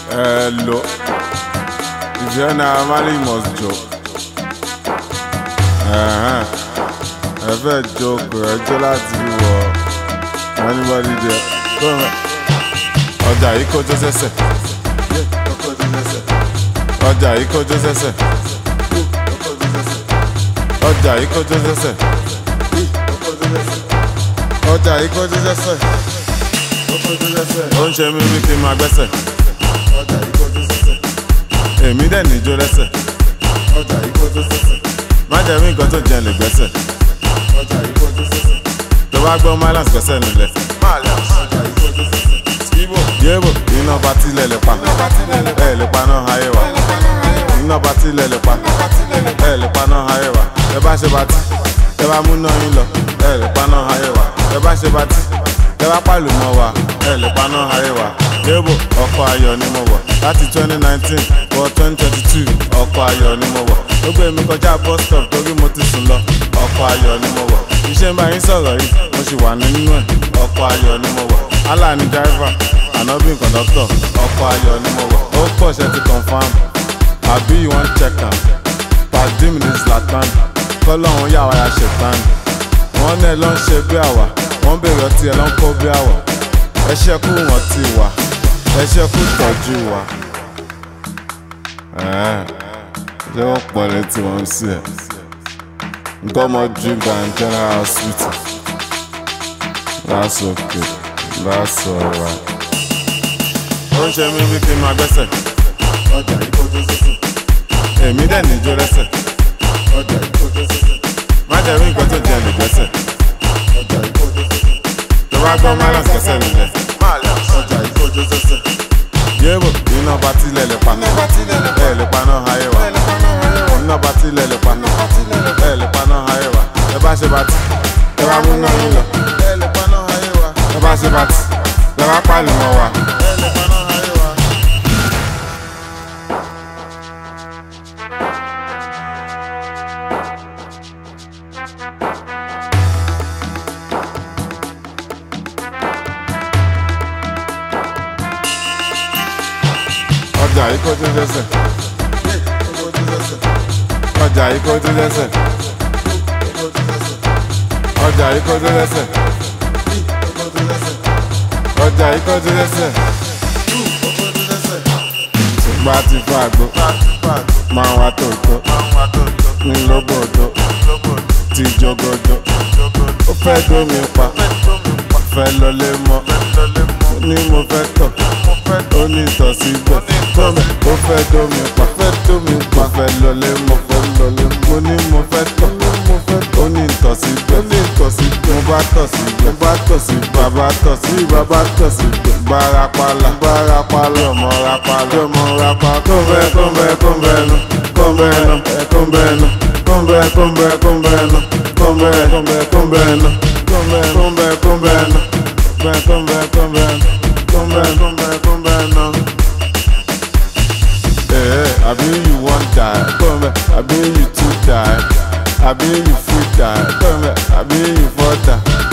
Hello. If you're not married, you must joke. Uh-huh. Ẹ fẹ́ joke ẹjọ́ láti wọ anybody there. Go on. Ọjà yìí kọjọ́ sẹ́sẹ̀. Ọjà yìí kọjọ́ sẹ́sẹ̀. Ọjà yìí kọjọ́ sẹ́sẹ̀. Ọjà yìí kọjọ́ sẹ́sẹ̀. Ó ń ṣe mí bí kí n máa gbẹ́sẹ̀. Èmi dẹ̀ níjó lẹ́sẹ̀. Má jẹ́ mí nǹkan tó jẹ́ lè gbẹ́sẹ̀. Tó bá gbọ́ Mylands gbẹ́sẹ̀ nílẹ̀. Yébò iná bá tilẹ̀ lè pa. Ẹ lè pa náà ayé wa. Iná bá tilẹ̀ lè pa. Ẹ lè pa náà ayé wa. Ẹ bá ṣe bá tí. Ẹ bá mú náà yín lọ. Ẹ lè pa náà ayé wa. Ẹ bá ṣe bá tí. Ẹ bá pàlù mọ́ wa. Ẹ lè pa náà ayé wa. Yébò ọkọ̀ ayọ̀ ni mo wọ̀. Láti 2019 wọ 2022 ọkọ̀ ayọ̀ ni mo wọ̀. Ó gbé mi kọjá bus stop torí mo ti sùn lọ. Ọkọ̀ ayọ̀ ni mo wọ̀. Iṣẹ́ ń bá yín sọ̀rọ̀ yìí, mo sì wà nínú ẹ̀. Ọkọ̀ ayọ̀ ni mo wọ̀. Allah ni driver, Ànábì conductor. Ọkọ̀ ayọ̀ ni mo wọ̀. Ó pọ̀ ṣe ti confam. Àbí you wan check am? Pàdé mi ní Zlatan. Kọ́lọ́hún yà wá ya ṣètàn. Wọ́n náà ló ń ṣe bí àwà. Wọ́n bèrè ọtí ẹ̀ ló ń kó bí àwà. Ẹ ṣẹ́kù wọ́n ti wà. Ẹ ṣẹ́kù tọ́jú wa. Ẹ̀ẹ́ ṣé wọ́n pọ̀ létí wọn sí ẹ̀? Nǹkan ọmọ drink and general hospital. That's okay. That's alright. Ó ń ṣe mí bí kí n máa gbẹ́sẹ̀. Èmi dẹ̀ níjó lẹ́sẹ̀. Má jẹ́ rí nǹkan tó jẹ́ lè gbẹ́sẹ̀. Tó bá gbọ́ Mylands gbẹ́sẹ̀ nílẹ̀. Yébò iná bá tilẹ̀ lè pa. Ẹ lè pa náà ayé wa. Iná bá tilẹ̀ lè pa. Ẹ lè pa náà ayé wa. Ẹ bá ṣe bá tí. Ẹ bá mú náà yín lọ. Ẹ lè pa náà ayé wa. Ẹ bá ṣe bá tí. Ẹ bá pàlù mọ́ wa. Ẹ lè pa náà ayé wa. Ọjà yìí kó tún lẹ́sẹ̀. Ọjà yìí kó tún lẹ́sẹ̀. Ọjà yìí kó tún lẹ́sẹ̀. Ọjà yìí kó tún lẹ́sẹ̀. Ṣùgbọ́n a ti fún àgbo. Máa wá tòótọ́. Ní lóbòdó. Ti jogodo. Ó fẹ́ dómi pa. Fẹ́ lọlé mọ́. Ní mo fẹ́ tọ̀. Ó ní ìtọ̀ síbẹ̀. Tọ́mẹ̀ ó fẹ́ dómi pa. Fẹ́ dómi pa. Fẹ́ lọlé mọ́. Fẹ́ lọlé mọ́. Mo ní mo fẹ́ tọ̀. Ó ní ìtọ̀ síbẹ̀. Ó ní ìtọ̀ síbẹ̀. Mo bá tọ̀ síbẹ̀. Mo bá tọ̀ síbẹ̀. Bàbá tọ̀ sí bàbá tọ̀ síbẹ̀. Barapala. Barapala. Ọmọ rapala. Ọmọ rapala. Kọ́ńbẹ́ kọ́ńbẹ́ kọ́ńbẹ́ nu. Kọ́ńbẹ́ nu. Kọ́ńbẹ́ nu. Kọ́ńbẹ́ kọ́ńbẹ́ kọ́ńbẹ́ nu. Kọ́ńbẹ́ kọ́ńbẹ́ kọ́ńbẹ́ nu. Kọ́ńbẹ́ kọ́ńbẹ́ kọ́ńbẹ́ nu. Kọ́ńbẹ́ kọ́ńbẹ́ kọ́ńbẹ́ nu. Kọ́ńbẹ́ kọ́ńbẹ́ kọ́ńbẹ́ nu. Eh, àbí you wan die? Kọ́ńbẹ́ àbí you too die? Àbí you fit die? Kọ́ńbẹ́ àbí you fall die?